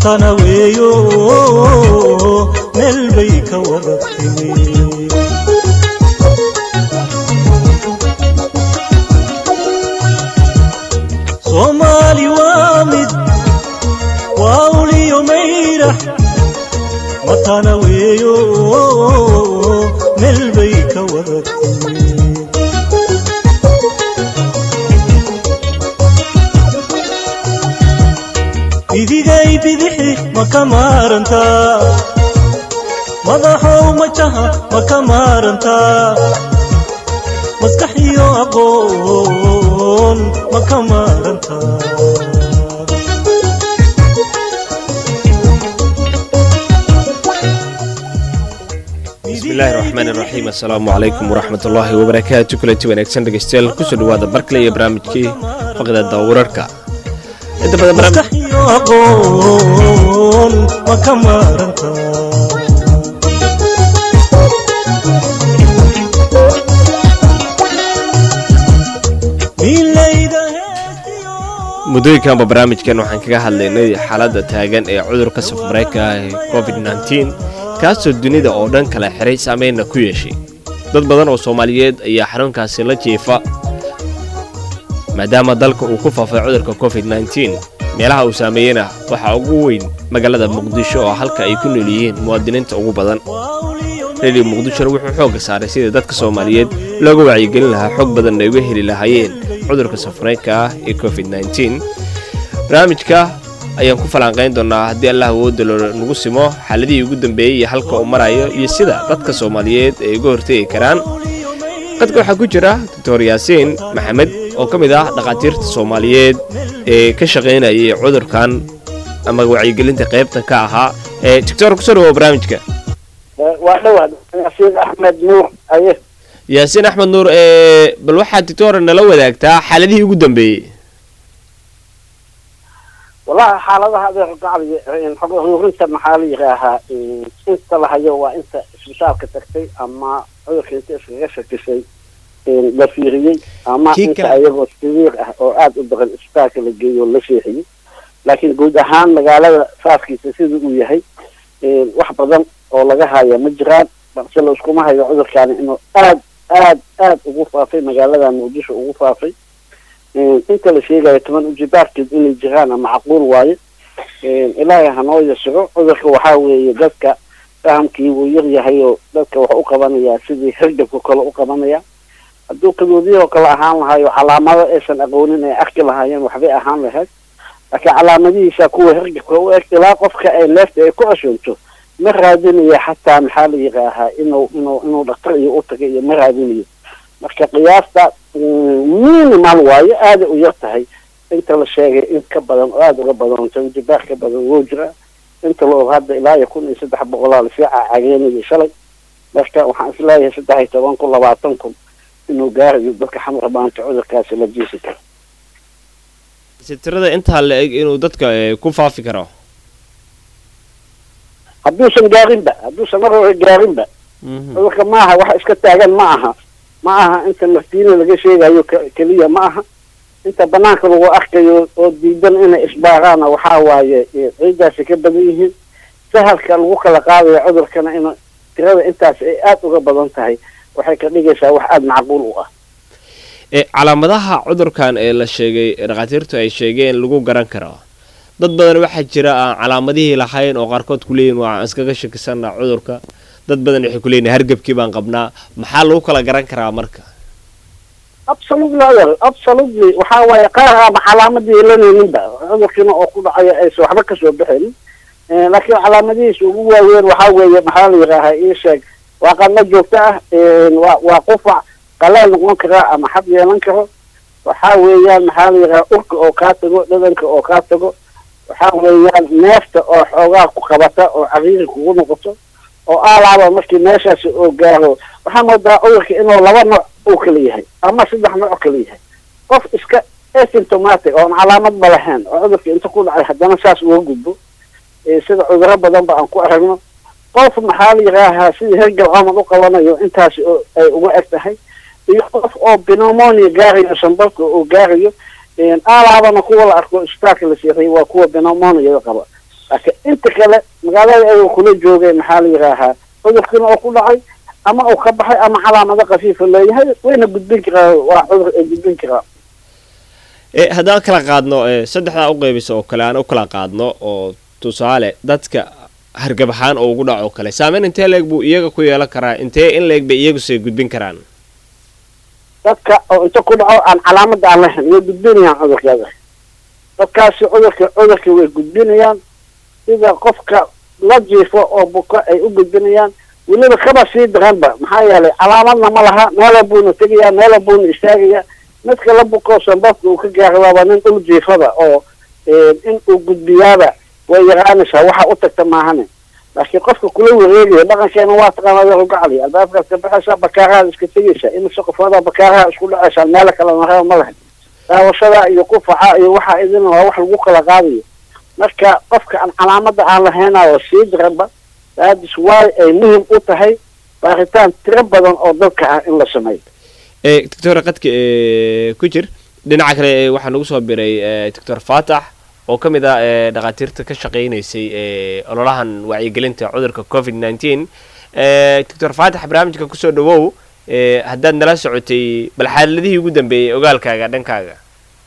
matana weeyo meel bay ka wada timi soomaali waa mid waa uliyo mayrax matana weeyo meel bay ka wada timi bidigay bidixi ma ka maarantaa madaxow majaha ma ka maarantaa maskax iyo aqoon ma ka maarantaa bismillahi raxmaan iraxiim assalaamu calaykum waraxmat ullaahi wabarakaatu kulanti wanaagsan dhegeystayaal kusoo dhawaada barkale iyo barnaamijkii faqdada wararka inta badan barnaamij maskax iyo aqoon ma ka maarantaa milayda heestiyo muddooyinkanba barnaamijkan waxaan kaga hadlaynay xaaladda taagan ee cudurka safmareyka ah ee covid nteen kaasoo dunida oo dhan kala xiray saameynna ku yeeshay dad badan oo soomaaliyeed ayaa xanuunkaasi la jiifa maadaama dalka uu ku faafay cudurka covid nteen meelaha uu saameeyena waxaa ugu weyn magaalada muqdisho oo halka ay ku nool yihiin muwaadiniinta ugu badan redio muqdishona wuxuu xoogga saaray sidii dadka soomaaliyeed looga wacyigelin lahaa xog badan ay uga heli lahaayeen cudurka safareynka ah ee covid nteen barnaamijka ayaan ku falanqayn doonaa haddii allah awoodda nagu simo xaaladihii ugu dambeeyey iyo halka uu marayo iyo sida dadka soomaaliyeed ay uga hortegi karaan qadka waxaa ku jira doctor yaasiin maxamed oo ka mid ah dhakhaatiirta soomaaliyeed ee ka shaqaynayay cudurkan ama wacyigelinta qaybta ka ahaa ee doctor kusoo dhawow barnaamijka waa dhowaa yaasiin axmed nuur aye yaasiin axmed nuur ee bal waxaad doctor nala wadaagtaa xaaladihii ugu dambeeyey wallahi xaaladaha adeer gacli xog ururinta maxaa la yidhaahaa inta la hayo waa inta isbitaalka tagtay ama cudurka inta iskaga shakisay la fiiriyey ama Kii inta kale- ayagoo sawiir ah oo aada u badan isbitaalka la geeyo oo la seexiyey laakiin guud ahaan magaalada faaskiisa sida uu yahay wax badan oo laga haya ma jiraan balse la iskuma hayo cudurkaani inuu aad aad aad ugu faafay magaalada muqdisho ugu faafay inta la sheegayo toban ujibaarkeed inay jiraan ama macquul waaye ilaahay hanoo yasiro cudurka waxaa weeye dadka fahamkii wuu yar yahay oo dadka wax u qabanayaa sidii hergabka kale u qabanaya hadduu kadoodiyahoo kale ahaan lahayo calaamado aysan aqoonin ay arki lahaayeen waxbay ahaan lahayd laakiin calaamadihiisa kuwa hergabka u eg ilaa qofka ay leefta ay ku ceshoonto ma raadinayo xataa maxaa la yidhaahaa inuu inuu inuu dhaktar iyo u taga iyo ma raadinayo marka qiyaasta minimal waayo aada u yar tahay inta la sheegay in ka badan oo aada uga badan tanjibaar ka badan woo jira inta la og hadda ilaa iyo kun iyo saddex boqolaa lasii cacageenayay shalay marka waxaan isleeyahay saddex iyo toban kun labaatan kun inuu gaarayo dadka xamar maanta cudurkaasi la jiisi karo sitirada intaa la eg inuu dadka eh, ku faafi karo hadduusan gaarinba hadduusan mar hore gaarinba cudurka maaha wax iska taagan ma aha ma aha inta naftiina laga sheegayo ke- keliya ma aha inta banaanka lagu arkayo oo diidan inay isbaaraana waxaa waaye eh, ciidaasi ka badan yihiin sahalka lagu kala qaadayo cudurkana in tirada intaas ay aada uga badan tahay waxay ka dhigaysaa wax aada macquul u ah ee calaamadaha cudurkan ee la sheegay ee dhakhaatiirtu ay sheegeen lagu garan karo dad badan waxaa jira aan calaamadihii lahayn oo qaarkood ku leeyihin waa aan iskaga shakisanaa cudurka dad badan waxay ku leeyihin hargebkii baan qabnaa maxaa lagu kala garan karaa marka absolutely adeer absolutely waxaa waaye qaar aaba calaamadii yeelanayninba cudurkiina oo ku dhacaya aysan waxba kasoo baxaynin Eh, laakiin calaamadihiisa ugu waaweyn waxaa weeye maxaa la yidhaahaa ii sheeg waa qadno joogto ah waa waa qufac qaleel noqon kara ama xab yeelan karo waxaa weeyaan maxaa la yidhahaa urka oo kaa tago dhadanka oo kaa tago waxaa weeyaan neefta oo xoogaa ku qabata oo cariiri kugu noqoto oo aalaaba markii meeshaasi oo gaaro waxaa moodaa cudurka inuu laba nooc uu kala yahay ama saddex nooc kala yahay qof iska asymptomatic oon calaamadba lahayn oo cudurka inta ku dhacay haddana saas uga gudbo Eh, sida cuduro badan ba aan ku aragno qof maxaa la yidhaahaa sidii hergal camal u qabanayo intaasi oo ay uga eg tahay iyo qof oo pneumonia gaarayo sambalka oo gaarayo aalaabana kuwa la arko isbitaalka la seexiyay waa kuwa pneumonia qaba laakiin inta kale magaalada ayuu kula joogay maxaa la yidhaahaa cudurkiina oo ku dhacay ama uu ka baxay ama calaamado khafiifa leeyahay wayna gudbin karaa waa cudur ay gudbin karaa e haddaan kala qaadno e saddexdaa u qeybiso oo kale aan u kala qaadno oo tusaale dadka hargab ahaan oo ugu dhaco kale saameyn intee leeg buu iyaga ku yeelan karaa intee in leeg bay iyaguse gudbin karaan dadka oo inta ku dhaco aan calaamada aan lahayn way gudbinayaan cudurkeeda dadkaasi cudurka cudurka way gudbinayaan sida qofka la jiifo oo buko ay u gudbinayaan weliba kaba sii daranba maxaa yeelay calaamadna ma laha meela buuna tegayaa meela buuna istaagayaa midka la buko sambabka uu ka gaara waaba nin dhul jiifada oo in uu gudbiyaaba way yaraanaysaa waxa u tagta maahane laakiin qofka kula wareegaya dhaqankeena waa taqaanaa way rugacli albaabkaad ka baxaysaa bakaarahaad iska tegaysaa imise qofoodaa bakaaraha isku dhacaysaan meelo kale maraba ma lahayn daawashada iyo qufaca iyo waxaa idin waa wax lagu kala qaadayo marka qofka aan calaamada aan lahaynayo sii daranba daadis waay ay muhim u tahay baaritaan tiro badan oo dalka ah in la sameeyo e doctor qadka e ku jir dhinaca kale e waxaa nagu soo biray e doctor faatax oo ka mid ah e dhakhaatiirta ka shaqaynaysay e ololahan wacyigelinta cudurka covid nineteen e doctor faatax barnaamijka kusoo dhawow e haddaad nala socotay bal xaaladihii ugu dambeeyey ogaalkaaga dhankaaga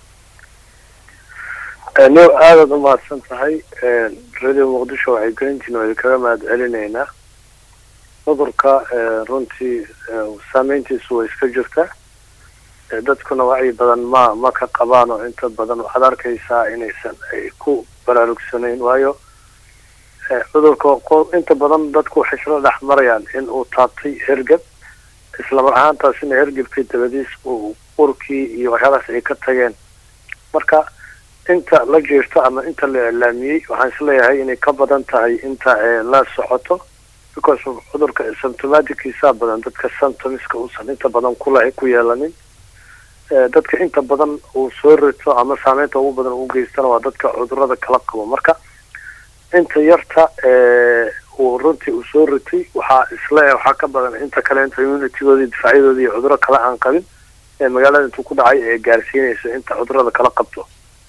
no aadaad u mahadsan tahay radio muqdisho waxay gelintiina waa kaga mahad celinaynaa cudurka runtii saameyntiisu way iska jirtaa dadkuna wacyi badan ma ma ka qabaan oo inta badan waxaad arkaysaa inaysan ay ku baraarugsanayn waayo cudurka inta badan dadku waxay isla dhex marayaan in uu taabtay hergab islamar ahaantaasina hergebkii dabadiis uu urkii iyo waxyaalahaas ay ka tageen marka inta la jeerto ama inta la iclaamiyey waxaan isleeyahay inay ka badan tahay inta la socoto because cudurka symptomatickiisaa badan dadka symptomska uusan inta badan kula ku yeelanin dadka inta badan uu soo rito ama saameynta ugu badan u geystana waa dadka cudurada kala qabo marka inta yarta uu runtii uu soo ritay waxaa isleeyahay waxaa ka badan inta kale inta immunitygoodii difaacyadooda iyo cuduro kale aan qabin ee magaalada intuu ku dhacay ee gaarsiinaysa inta cudurada kala qabto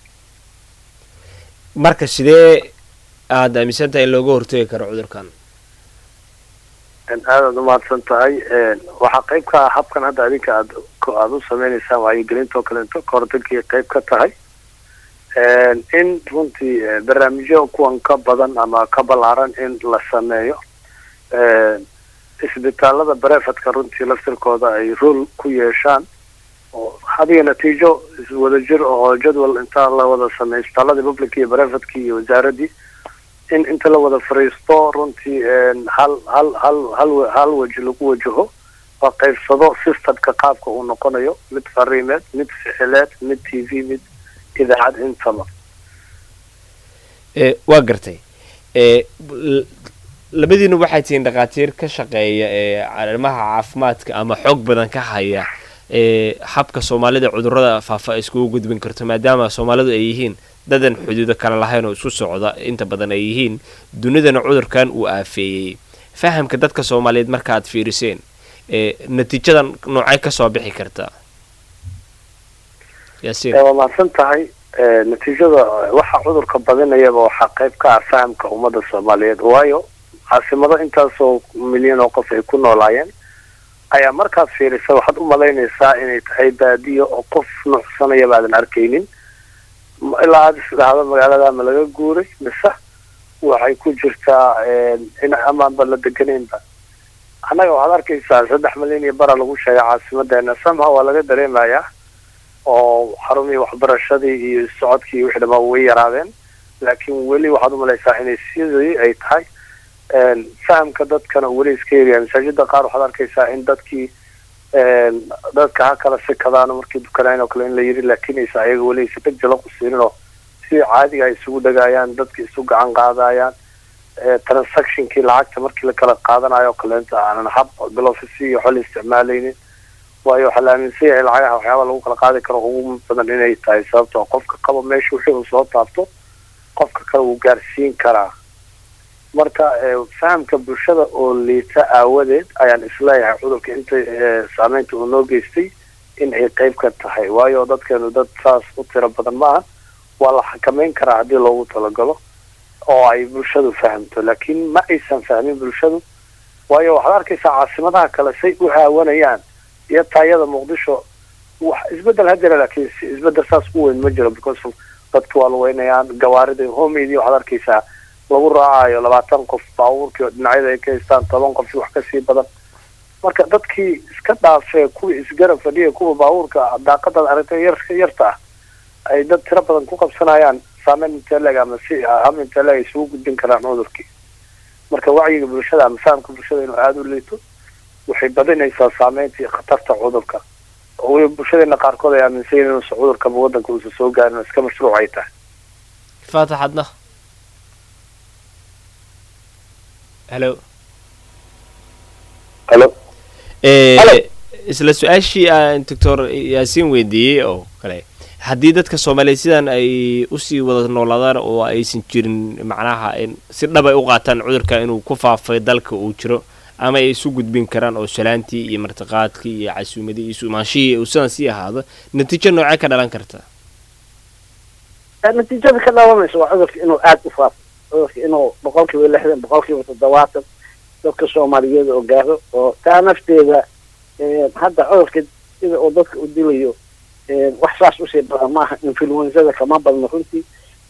marka sidee aada aaminsan tahay in looga hortagi karo cudurkan aadaad umahadsan tahay waxaa qayb ka ah habkan hadda adinka aad aada u sameynaysaan wacyigelinta oo kaleeto kahortagii qayb ka tahay in runtii barnaamijyo kuwan ka badan ama ka ballaaran in la sameeyo isbitaalada barefadka runtii laftirkooda ay rool ku yeeshaan oo hadiga natiijo wadajir oo jadwal intaa la wada sameeyo isbitaaladii public iyo barefadkii iyo wasaaradii in inta la wada fariisto runtii hal hal hal hal hal weji lagu wajaho la qaybsado systemka qaabka uu noqonayo mid fariimeed mid ficileed mid t v mid idaacad intaba e waa gartay e labadiina waxay tihiin dhakhaatiir ka shaqeeya ee arrimaha caafimaadka ama xoog badan ka haya ee habka soomaalida cudurrada faafa ay iskugu gudbin karto maadaama soomaalidu ay yihiin dadan xuduudo kale lahayn oo isku socda inta badan ay yihiin dunidana cudurkan uu aafeeyey fahamka dadka soomaaliyeed markaaad fiiriseen ee natiijadan noocay kasoo bixi kartaa yaasiin waa mahadsan tahay natiijada waxa cudurka badinayaba waxaa qayb ka ah fahamka ummadda soomaaliyeed waayo caasimado intaasoo milyan oo qof ay ku noolaayeen ayaa markaad fiirisa waxaad u malaynaysaa inay tahay baadiyo oo qof nuucsanayaba aadan arkaynin ilaa aada isdhahdo magaalada ma laga guuray mise waxay ku jirtaa in amaanba la deganaynba annaga waxaad arkaysaa saddex milyan iyo bara lagu sheegay caasimadeena somehow waa laga dareemayaa oo xarumihii waxbarashadii iyo socodkii iyo wixii dhamaa way yaraadeen laakiin weli waxaad umalaysaa inay sidii ay tahay fahamka dadkana weli iska yaryahay masaajida qaar waxaad arkaysaa in dadkii dadka ha kala sikadaan markii dukanayn oo kale in la yiri laakiin aysa ayaga weli aysa ka jala qusiinin oo si caadiga ay isugu dhagaayaan dadka isu gacan qaadayaan transactionkii lacagta markii la kala qaadanayo o kaleenta aanan hab glofisi iyo xol isticmaalaynin waayo waxaa la aaminsan yahay lacagaha waxyaaba lagu kala qaadi karo ugu badan inay tahay sababtoo qofka qaba meesha wixii uu soo taabto qofka kale wuu gaarsiin karaa marka fahamka bulshada oo liita aawadeed ayaan isleeyahay cudurka inta saameynta uu noo geystay in ay qayb ka tahay waayo dadkeenu dad saas u tiro badan ma aha waa la xakameyn karaa haddii loogu talagalo oo ay bulshadu fahamto laakiin ma aysan fahmin bulshadu waayo waxaad arkaysaa caasimadaha kale say u haawanayaan iyo taayada muqdisho wax isbedel ha jira laakiin si isbedel saas u weyn ma jiro because of dadki waa lugeynayaan gawaarida homeydii waxaad arkaysaa lagu raacayo labaatan qof baabuurkii oo dhinacyada ay ka haystaan toban qof wax kasii badan marka dadkii iska dhaafee kuwii isgarab fadhiya kuwa baabuurka daaqadaad aragtay yar yarta ah ay dad tiro badan ku qabsanayaan saameyn inteleg ama si ham inteleg ay isugu gudbin karaan cudurkii marka wacyiga bulshada ama fahamka bulshada inuu aada u liito waxay badinaysaa saameynta iyo khatarta cudurka oo weliba bulshadeena qaarkood ay aaminsan yihiin inuusan cudurkaba waddanka uusan soo gaarin oo iska mashruuc ay tahay faatax adna helo halo Hello. isla su-aashii aan doctor yaasiin weydiiyey oo kale haddii dadka soomaaliyeed sidan ay usii wada noolaadaan oo aysan jirin macnaha in si dhab ay u qaataan cudurka inuu ku faafay dalka uu jiro ama ay isu gudbin karaan oo salaantii iyo martiqaadkii iyo casuumadii iyo sumaanshihii uu sidan sii ahaado natiijo noocee ka dhalan karta natiijada ka dhalanaysa waa cudurka inuu aada u faafo cudurka inuu boqol kiiba lixdan boqol kiiba toddobaatan dadka soomaaliyeed oo gaaro oo taa nafteeda hadda cudurka sida uu dadka u dilayo wax saas usii badan maaha influenzada kama badno runtii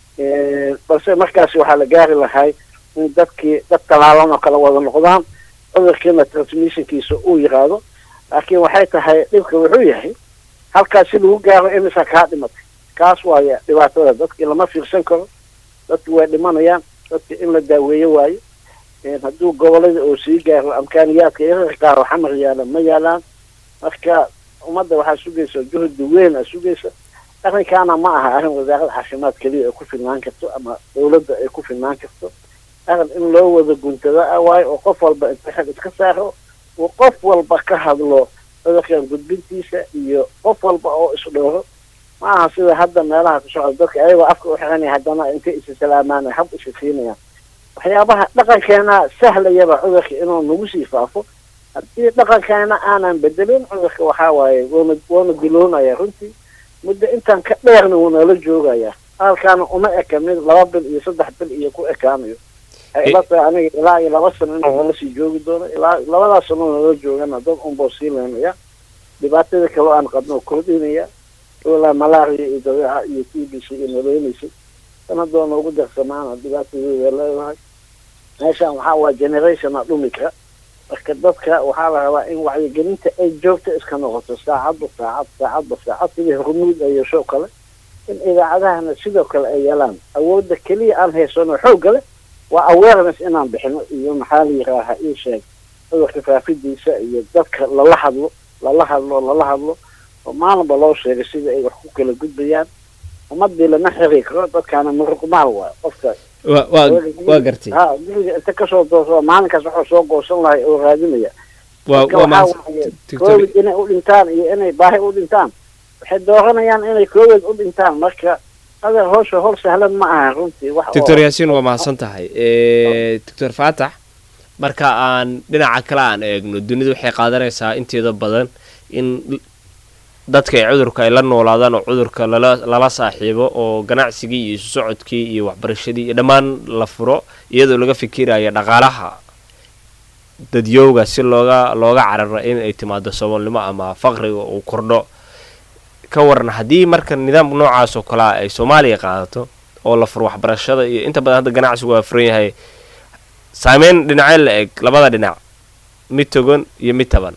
balse markaas waxaa la gaari lahay in dadkii dad talaalan oo kala wada noqdaan cudurkiina transmissionkiisa uu yiraahdo laakiin waxay tahay dhibka wuxuu yahay halkaas si lagu gaaro imisa kaa dhimatay kaas waaya dhibaatada dadkii lama fiirsan karo dadki way dhimanayaan dadki in la daaweeyo waayo hadduu gobolada uu sii gaaro amkaaniyaadka irar qaar xamar yaala ma yaalaan marka ummadda waxaa sugaysa juhdi weyn a sugaysa arrinkaana ma aha arrin wasaaradda caafimaad keliya ay ku filnaan karto ama dawladda ay ku filnaan karto arrin in loo wada guntada ah waayo oo qof walba inta xil iska saaro uu qof walba ka hadlo cudurkan gudbintiisa iyo qof walba oo isdhooro ma aha sida hadda meelaha ku socda dadka ayagoo afka u xiranaya haddana intay isa salaamaan hab isa siinayaan waxyaabaha dhaqankeena sahlayaba cudurka inuu nagu sii faafo haddii dhaqankeena aanan bedelin cudurka waxaa waaye wuuna wuuna diloonaya runtii muddo intaan ka dheerna wuu noola joogaya halkaana uma eka mid laba bil iyo saddex bil iyo ku ekaanayo waxay ila tahay aniga ilaa iyo laba sano inuu noola sii joogi doono ilaa labadaas sano noola joogana dad unbuu sii leynaya dhibaatada kale aan qabno kordhinaya ilaa malaria iyo dabeeca iyo t b c iyo noleynaysay sanadoo noogu darsamaana dhibaatadeeda leedahay meeshan waxaa waa generationa dhumi kara marka dadka waxaa la rabaa in wacyigelinta ay joogta iska noqoto saacadba saacad saacadba saacad sidii hormuud ay yeesho kale in idaacadahana sidoo kale ay yeelaan awoodda keliya aan haysano xoogga leh waa awareness inaan bixino iyo maxaa la yiraaha ii sheeg cudurka faafidiisa iyo dadka lala hadlo lala hadlo lala hadlo oo maalinba loo sheegay sida ay wax ku kala gudbayaan ummadii lama xiri karo dadkaana muruqmaal waayo qofka wa waa waa gartay ha guriga inta kasoo dooso maalinkaas wuxuu soo goosan lahay oo raadinaya waa Dadka waa waxaa mahadsan waaye doctor covid inay u dhintaan iyo inay baahi u dhintaan waxay dooranayaan inay covid u dhintaan marka adeer howsha howl sahlan ma aha runtii wax oo- doctor yaasiin waa mahadsan tahay doctor faatax marka aan dhinaca kale aan eegno dunidu waxay qaadanaysaa inteeda badan in dadka ay cudurka ay la noolaadaan oo cudurka lala lala saaxiibo oo ganacsigii iyo isu socodkii iyo waxbarashadii iyo dhammaan la furo iyadoo laga fikirayo dhaqaalaha dadyowga si looga looga cararo in ay timaado saboolnimo ama faqriga uu kordho ka waran haddii marka nidaam noocaas oo kale ah ay soomaaliya qaadato oo la furo waxbarashada iyo inta badan hadda ganacsigu waa furan yahay saameyn dhinacee la eg labada dhinac mid togan iyo mid taban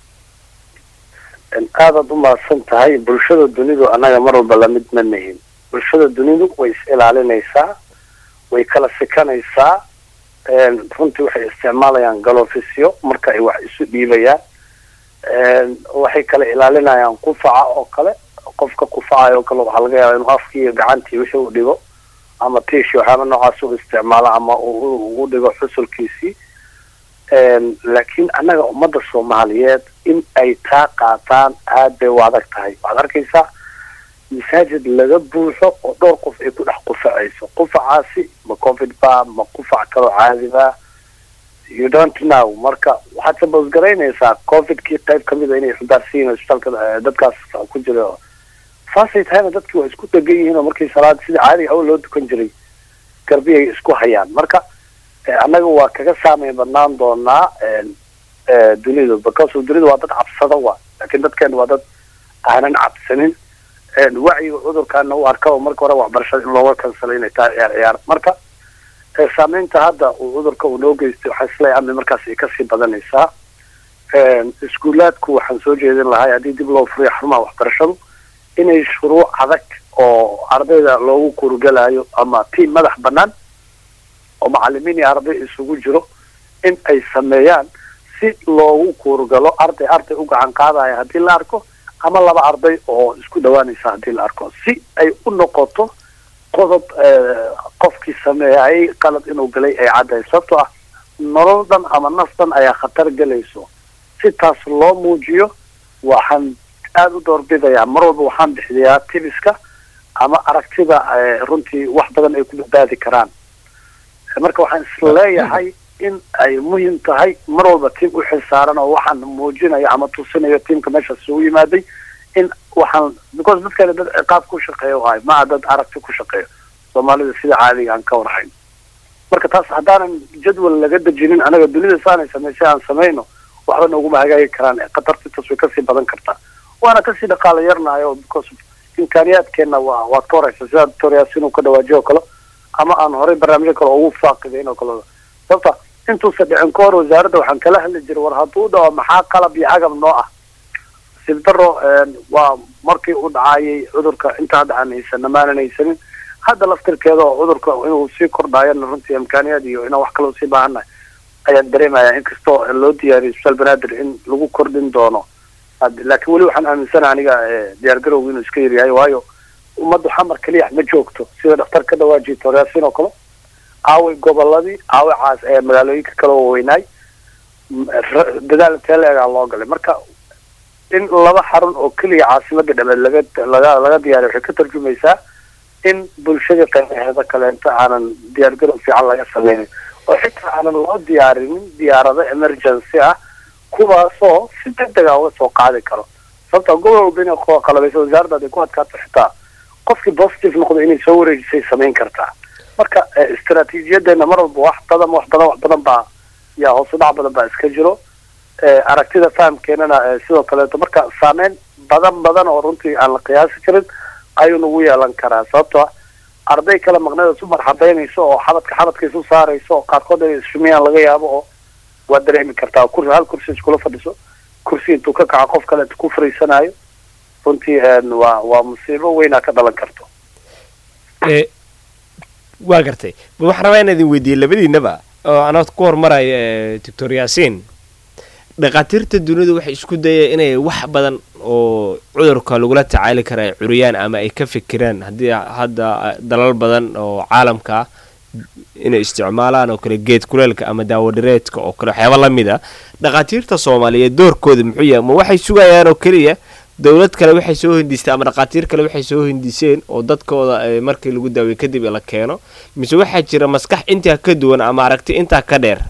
aadaad u mahadsan tahay bulshada dunidu annaga mar walba lamid ma nihin bulshada dunidu way is ilaalinaysaa way kala sikanaysaa runtii waxay isticmaalayaan galofisyo marka ay wax isu dhiibayaan waxay kala ilaalinayaan qufaca oo kale qofka qufacayo oo kale waxaa laga yaabaa inuu afkii iyo gacantii wixii u dhigo ama tiish waxyaaba noocaas u isticmaalo ama uu ugu dhigo xusulkiisii laakiin annaga ummadda soomaaliyeed in ay taa qaataan aad bay u adag tahay waxaad arkaysaa masaajid laga buuxo oo dhowr qof ay ku dhex qufacayso qufacaasi ma covid ba ma qufac kaloo caadi ba you don't know marka waxaad sabosgaraynaysaa covidkii qayb kamid a inay xudaarsiyiin isbitaalka dadkaas ku jira saasay tahayna dadkii waa isku degan yihiin oo markii salaad sida caadiga hawl loo dukan jiray garbiyay isku hayaan marka annaga waa kaga saameyn badnaan doonaa dunidu because dunidu waa dad cabsada waa laakiin dadkeena waa dad aanan cabsanin wacyiga cudurkaana u arka oo marka hore waxbarashada in looga kansalo inay tahay ciyaar ciyaar marka saameynta hadda uu cudurka uu noo geystay waxaa isleeyahay amni markaas ay kasii badanaysaa iskuulaadku waxaan soo jeedin lahay haddii dib loo furiyo xarumaha waxbarashadu inay shuruuc adag oo ardayda loogu kurgalayo ama tiam madax banaan oo macalimiin iyo arday isugu jiro in ay sameeyaan si loogu kuurgalo arday arday u gacan qaadaya haddii la arko ama laba arday oo isku dhawaanaysa haddii la arko si ay u noqoto qodob qofkii sameeyay qalad inuu galay ay caddahay sababtoo ah nolol dhan ama naf dhan ayaa khatar gelayso si taas loo muujiyo waxaan aada u doorbidayaa mar walba waxaan bixiyaa tibiska ama aragtida runtii wax badan ay ku badbaadi karaan marka waxaan isleeyahay in ay muhiim tahay mar walba tiam u xilsaaran oo waxaan muujinayo ama tusinayo tiamka meeshaas isugu yimaaday in waxaan because dadkani dad ciqaab ku shaqeeya ahay maa dad aragti ku shaqeeyo soomaalida sida caadiga aan ka warhayn marka taas haddaanan jadwal laga dejinin anaga dunida saanay samaysay aan samayno waxba nooguma hagaagi karaan khatartintaas way kasii badan kartaa waana kasii dhaqaala yarnayo because imkaaniyaadkeena waa waad ka horeysa sida doctoriyaas inuu ka dhawaajiyo oo kale ama aan horey barnaamijyo kale ugu faaqidayn oo kale sababta intuusa dhicin ka hor wasaaradda waxaan kala hadli jiray war hadduu dhaco maxaa qalab iyo agab noo ah sibdaro waa markii u dhacaayay cudurka inta hadda aan haysana maanan haysanin hadda laftirkeeda oo cudurka inuu sii kordhaayana runtii imkaaniyaad iyo inaan wax kaloo sii baahannahay ayaan dareemaya inkastoo loo diyaariyay isbitaal banaadir in lagu kordhin doono laakiin weli waxaan aaminsana aniga diyaar garowga inuu iska yaryahay waayo ummaddu xamar keliya ma joogto sida dhaktar ka dhawaajiya toryaasiin oo kale aaway goboladii aaway caas ee magaalooyinka kale oo weynaay dadaal teeleegaa loo galay marka in laba xarun oo keliya caasimada dhameed laga laga laga diyaariyo waxay ka tarjumaysaa in bulshada qaybaheeda kaleento aanan diyaar garow fiican laga sameynin oo xitaa aanan loo diyaarinin diyaarado emergency ah kuwaasoo si deg dega uga soo qaadi karo sababta gobol walba inay qalabaysa wasaaradda aday ku adkaato xitaa qofkii positive noqdo inay soo wareejisay samayn kartaa marka istaraatiijiyadeena mar walba wax badan wax badan wax badan baa yaa hoos u dhac badan baa iska jiro aragtida fahamkeenana sidoo kaleeto marka saameyn badan badan oo runtii aan la qiyaasi karin ayuu nagu yeelan karaa sababtoo ah arday kale maqnada isu marxabeynayso oo xabadka xabadka isu saarayso oo qaarkood ay isfumiyaan laga yaabo oo waa dareemi kartaa kursi hal kursi iskula fadhiso kursi intuu ka kaco qof kale ku fariisanayo runtii waa waa musiibo weynaa ka dhalan karto waa gartay ba waxaan rabaa inaa idin weydiiyey labadiinaba oo anaad ku hormaraya doctor yaasiin dhakhaatiirta dunidu waxay isku dayeen inay wax badan oo cudurka lagula tacaali kara ay curiyaan ama ay ka fikiraan haddii hadda dalal badan oo caalamka ah inay isticmaalaan oo kale geed kuleelka ama daawadhireedka oo kale waxyaaba la mid a dhakhaatiirta soomaaliyeed doorkooda muxuu yahay ma waxay sugayaan oo keliya dowlad kale waxay soo hindistay ama dhakhaatiir kale waxay soo hindiseen oo dadkooda markii lagu daaway kadib la keeno mise waxaa jira maskax intaa ka duwan ama aragti intaa ka dheer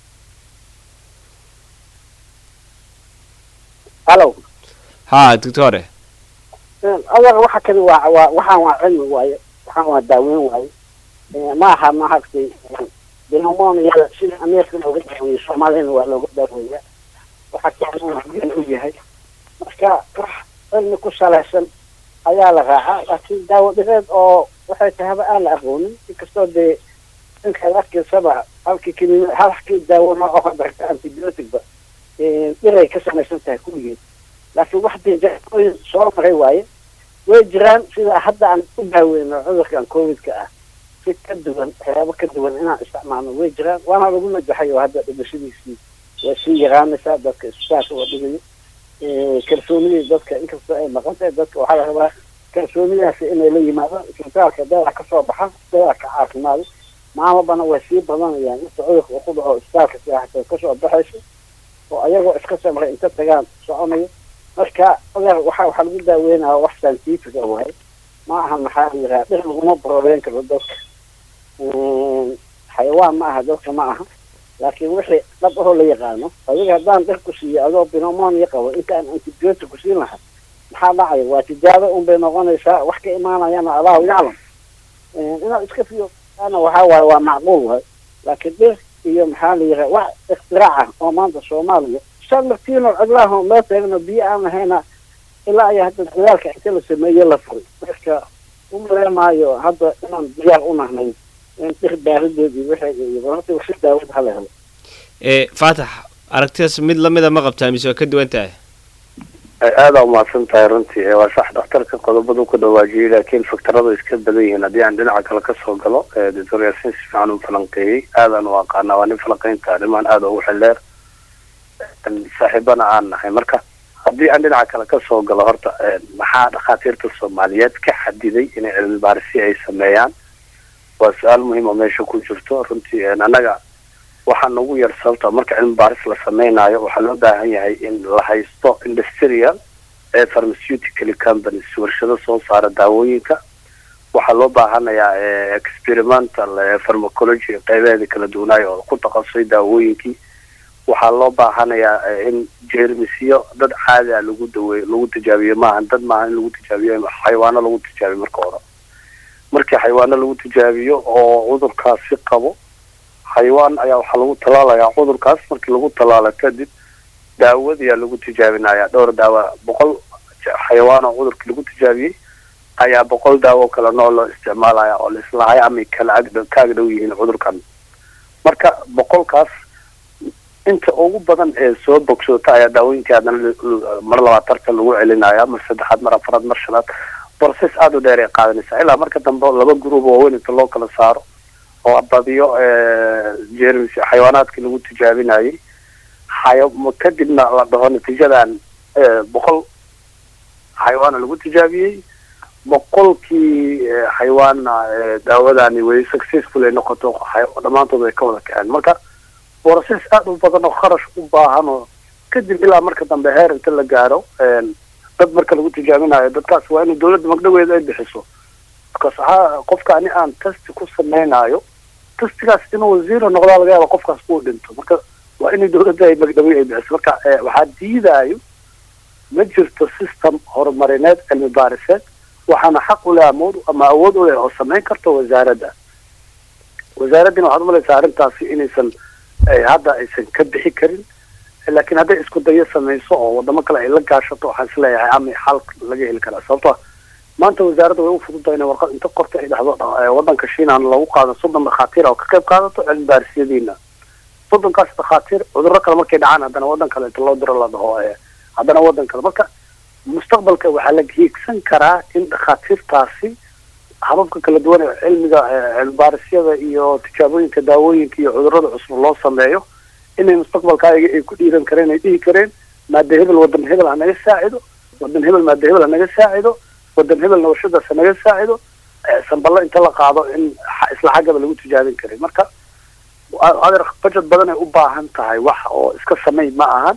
hallo ha doctore adeer waxa kani waa waa waxaan waa cilmi waaye waxaan waa daaweyn waaye ma aha maaragtay pneumonia sida ameerika looga daaweeyo soomaaliyana waa looga daaweeya waxa keenan u yahay marka wax cilmi ku salaysan ayaa la raacaa laakiin daawo dhireed oo waxay tahaba aan la aqoonin inkastoo dee inkaad arkaysaba halkii kini halkii daawo nooco ka darta antibioticba dhiray ka samaysan tahay kulligeed laakiin wax dee jaooyin soo maray waaye way jiraan sida hadda aan u daaweyno cudurkan covidka ah si ka duwan waxyaabo ka duwan inaan isticmaalno way jiraan waana lagu najaxay oo hadda dhimashadiisii waa sii yaraanaysaa dadka isbitaalka waa dhigayo kalsoonidii dadka inkastoo ay maqan tahay dadka waxaa la rabaa kalsoonidaasi inay la yimaadaan isbitaalka daawac ka soo baxa daawac ka caafimaado maalmabana way sii badanayaan inta cudurka uu ku dhaco isbitaalka siyaaxata kasoo baxayso oo ayagoo iska samray inta tagaan soconayo marka adeer waxa waxaa lagu daaweynaya wax scientific ah waaye ma aha maxaa la yidhaha dhir laguma brobeyn karo dadka xayawaan ma aha dadka ma aha laakiin wixii dhab ahoo la yaqaano adiga haddaan dhir ku siiyo adoo pneumonia qabo intaan antibiotic ku siin lahaa maxaa dhacaya waa tijaabo un bay noqonaysaa wax ka imaanayana allahu yaclam inaad iska fiyo ana waxaa waaye waa macquul waay laakiin dhir iyo maxaa la yidhaha wax iktiraac ah oo maanta soomaaliya shan laftiino cidlaha oo meel taagno biyo aan lahayna ilaa ayaa hadda dadaalka inta la sameeye la furay marka umaleemaayo hadda inaan diyaar u nahnay in dhir baarideedii wixii iyo horta wasi daawad hala helo ee faatax aragtidaas mid lamida ma qabtaa mise waa ka duwan tahay aada umahadsan tahay runtii waa sax dhakhtarka qodobadu ku dhawaajiyey laakiin faktaradu iska badan yihiin haddii aan dhinaca kale kasoo galo doctor yaasin si fiican u falanqeeyey aadaan u aqaanaa waa nin falanqeynta arrimahan aada ugu xildheer saaxiibana aan nahay marka haddii aan dhinaca kale kasoo galo horta maxaa dhakhaatiirta soomaaliyeed ka xadiday inay cilmi baarisi ay sameeyaan waa su-aal muhiim oo meesha ku jirto runtii annaga waxaa nagu yar sababta marka cilmi baaris la samaynayo waxaa loo baahan yahay in la haysto industrial ee pharmaceutical companies warshado soo saara daawooyinka waxaa loo baahanayaa experimental pharmacology qeybeeda kala duwanaayo oo ku takhasusay daawooyinkii waxaa loo baahanayaa in jeermisyo dad caadi a lagu daweeyo lagu tijaabiyo maaha dad maaha in lagu tijaabiyo xayawaano lagu tijaabiyo marka hore markii xayawaano lagu tijaabiyo oo cudurkaasi qabo xayawaan ayaa waxaa lagu tallaalayaa cudurkaas markii lagu tallaalo kadib daawadayaa lagu tijaabinaya dhowr daawa boqol xayawaan oo cudurkii lagu tijaabiyey ayaa boqol daawo kale nooc loo isticmaalaya oo laislahay ama kala agdhow ka agdhow yihiin cudurkan marka boqolkaas inta ugu badan ee soo bogsoota ayaa daawooyinkii haddana mar labaad tartan lagu celinaya mar saddexaad mar afaraad mar shanaad borses aada u dheer ay qaadanaysaa ilaa marka dambe laba gruub oo weyn inta loo kala saaro oo badiyo jermis xayawaanaadkii lagu tijaabinayay xaya kadibna la dhaho natiijadan boqol xayawaana lagu tijaabiyey boqolkii xayawaana daawadani way successful ay noqoto dhammaantood ay ka wada kaceen marka borses aada u badan oo kharash u baahan oo kadib ilaa marka dambe heer inta la gaaro dad marka lagu tijaabinayo dadkaas waa inuu dawladda magdhaweeda ay bixiso markaas waxaa qofka ani aan testi ku samaynayo testigaas inuu zero noqdaa laga yaaba qofkaas uu dhinto marka waa inay dawladda ay magdhawe ay bixiso marka waxaa diidaayo ma jirto system horumarineed cilmi baariseed waxaana xaq u leh amood ama awood u leh oo samayn karto wasaaradda wasaaraddina waxaad umalaysaa arrintaasi inaysan hadda aysan ka bixi karin laakiin hadday isku dayo samayso oo wadamo kale ay la gaashato waxaan isleeyahay ama xal laga heli karaa sababto maanta wasaaradda way u fududahay inay warqad inta qorta ay dhahdo waddanka shiinaan lagu qaado soddon dhakhaatiir oo ka qayb qaadato cilmi baarisyadiina soddonkaas dhakhaatiir cudurro kale markay dhacaan haddana waddan kale inta loo diro la dhaho haddana waddan kale marka mustaqbalka waxaa la hiigsan karaa in dhakhaatiirtaasi hababka kala duwan ee cilmiga cilmi baarisyada iyo tijaabooyinka daawooyinka iyo cudurrada cusub loo sameeyo inay mustaqbalka ayaga ay ku dhiiran kareen ay dhihi kareen maada hebel wadan hebel ha naga saacido wadan hebel maada hebel ha naga saacido wadan hebelna warshadaas ha naga saacido sanballo inta la qaado in isla xaggaba lagu tijaabin karay marka adeer budget badan ay u baahan tahay wax oo iska samay ma ahan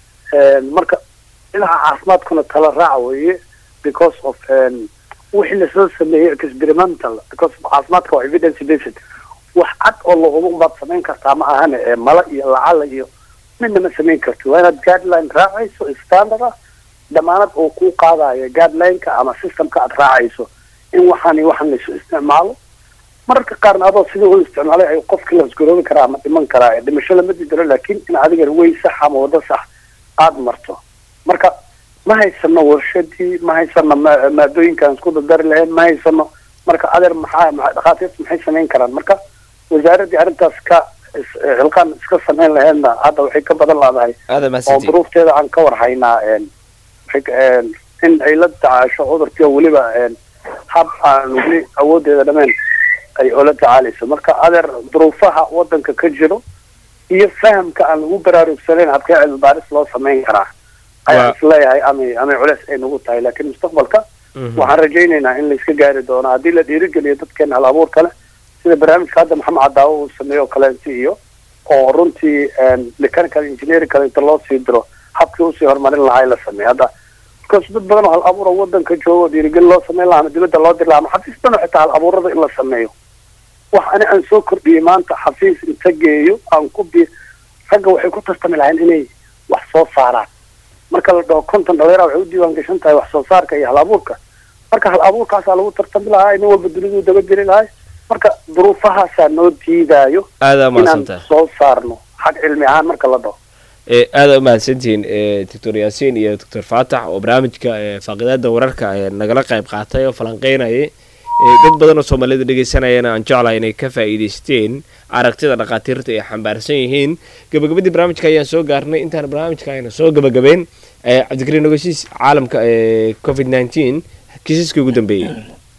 marka dhinaca caafimaadkuna tala raac weeye because of wixii lasoo sameeyey experimental because caafimaadka waa evidence based wax cad oo lahuba baad samayn kartaa ma ahane ee mala iyo lacala iyo midna ma samayn karti waa inaad guideline raacayso standard ah damaanad oo kuu qaadayo guidelineka ama systemka aad raacayso in waxaan iyo waxaan laysu isticmaalo mararka qaarna adoo sidii u isticmaalay ay qofkii lasgaroobi karaa ama dhiman karaa dhimasho lama didiro laakiin in adiga way sax ama wado sax aada marto marka ma haysano warshadii ma haysano maadooyinkaan isku dardari lahayn ma haysano marka adeer maxaa dhakhaatiirta maxay samayn karaan marka wasaaraddii arrintaas ka xilqaan iska samayn lahaydna hadda waxay ka badan laadahay oo duruufteeda aan ka war haynaa in ay la tacaasho cudurkii oo weliba hab aan weli awoodeeda dhameen ay oola tacaalayso marka adeer duruufaha waddanka ka jiro iyo fahamka aan lagu baraarugsanayn habkee cilmi baaris loo samayn karaa ayaa isleeyahay amay amay culeys ay nagu tahay laakiin mustaqbalka waxaan rajaynaynaa in layska gaari doono haddii la dhiirigeliyo dadkeena hal abuur kale sida barnaamijka hadda maxamed cadaawo uu sameeyo o kaleenti iyo oo runtii mechanical engineering kale inta loo sii diro habkii usii horumarin lahaa la sameeyo hadda markaas dad badan oo hal abuur oo wadanka jooga oo dhiirigeli loo sameyn lahaa ama dibadda loo diri lahaa ama xafiis badan oo xitaa hal abuurada in la sameeyo wax ani aan soo kordhiyey maanta xafiis inta geeyo aan ku bi ragga waxay ku tartami lahayn inay wax soo saaraan marka la dhaho konton dhalinyara waxay u diiwaan gashan tahay wax soo saarka iyo hal abuurka marka hal abuurkaasaa lagu tartami lahaa nin walba duniduu daba jiri lahay marka duruufahaasaa noo diidaayo aadaa inaan mahadsantahay soo saarno xag cilmi ahaan marka la dhaho ee aada u mahadsantihiin ee doctor yaasiin iyo doctor faatax oo barnaamijka ee faaqidaada wararka ee nagala qayb qaatay oo falanqeynayay ee dad badan oo soomaalida dhegeysanayana aan jeclahay inay ka faa'iidaysteen aragtida dhakhaatiirta ay xambaarsan yihiin gabagabadii barnaamijka ayaan soo gaarnay intaan barnaamijka ayna soo gabagabeyn ee cabdikariin ogeysiis caalamka ee covid nineteen kiisaskii ugu dambeeyey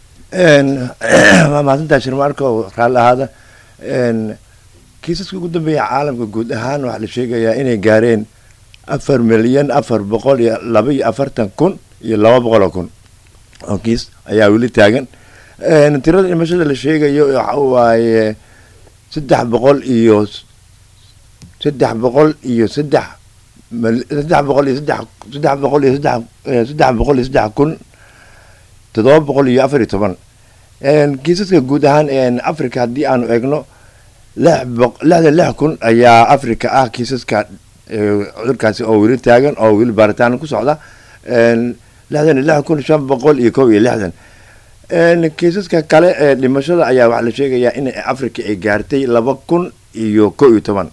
waa mahadsantahay shirmaarka oo raalli ahaada kiisaska ugu dambeeya caalamka guud ahaan waxaa la sheegayaa inay gaareen afar milyan afar boqol iyo laba iyo afartan kun iyo laba boqol oo kun oo kiis ayaa weli taagan tirada dhimashada la sheegayo waxa waaye saddex boqol iyo saddex boqol iyo saddex mal- saddex boqol iyo saddex saddex boqol iyo saddex eh, saddex boqol iyo saddex kun toddoba boqol iyo afar iyo toban kiisaska guud ahaan africa haddii aanu eegno lix boq- lixdan lix kun ayaa africa ah kiisaska eh, cudurkaasi oo weli taagan oo weli baaritaan ku socda lixdan iyo lix kun shan boqol iyo kow iyo lixdan kiisaska kale ee dhimashada ayaa waxaa la sheegayaa in africa ay gaartay laba kun iyo kow iyo toban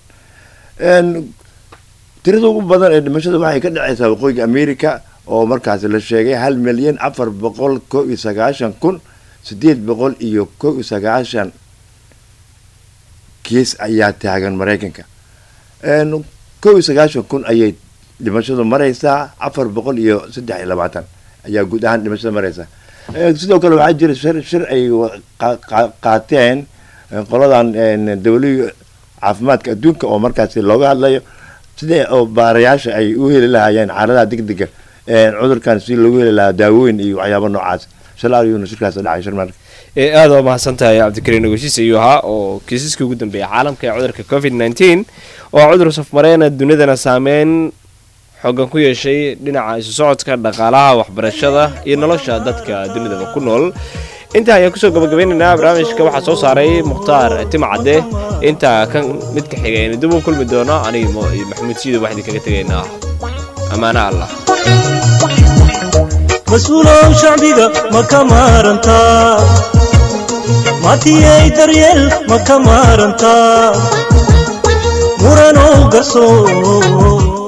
tirada ugu badan ee dhimashada waxay ka dhacaysaa waqooyiga america oo markaasi la sheegay hal milyan afar boqol kow iyo sagaashan kun sideed boqol iyo kow iyo sagaashan kiis ayaa taagan maraykanka kow iyo sagaashan kun ayay dhimashadu maraysaa afar boqol iyo saddex iyo labaatan ayaa guud ahaan dhimashada maraysaa Eh, sidoo kale waxaa jira shir shir ay wa- qa- qa- qaateen eh, qoladan dawlihii caafimaadka adduunka oo markaasi looga hadlayo sidee oo baarayaasha ay u heli lahaayeen xaaladaha degdega eh, cudurkan si loogu heli lahaa daawooyin iyo waxyaabo noocaas shalaa ayuuna shirkaas dhacay shirmaarka ee aada waa mahadsan tahay cabdikariin ogeysiis ayuu ahaa oo kiisaskii ugu dambeeyay caalamka ee cudurka covid nineteen oo cudur safmareena dunidana saameyn xoogan ku yeeshay dhinaca isu socodka dhaqaalaha waxbarashada iyo nolosha dadka dunidaba ku nool intaa ayaan kusoo gabagabeynaynaa barnaamijka waxaa soo saaray mukhtaar tima cadde intaa kan midka xiga aynu dib u kulmi doono aniga mo- iyo maxamuud siido waxaan idinkaga tegaynaa ammaano allah mas-uulow shacbiga ma ka maarantaa matiyay daryeel ma ka maarantaa muranow garsoor